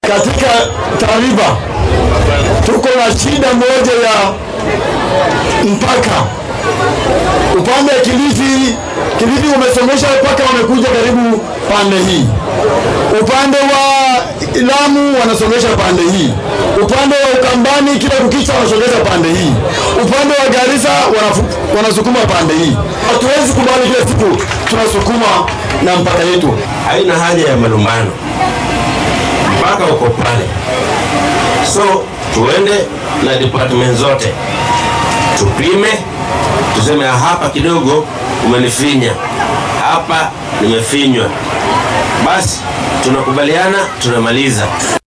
katika taarifa tuko na shida moja ya mpaka upande wa Kilifi. Kilifi umesongesha mpaka wamekuja karibu pande hii, upande wa Lamu wanasongesha pande hii, upande wa Ukambani kila kukicha wanasongeza pande hii, upande wa Garissa wanafu- wanasukuma pande hii. Hatuwezi kubali kila siku tunasukuma na mpaka yetu. haina haja ya malumbano, mpaka uko pale. So tuende na department zote tupime, tuseme hapa kidogo umenifinya, hapa nimefinywa, basi tunakubaliana, tunamaliza.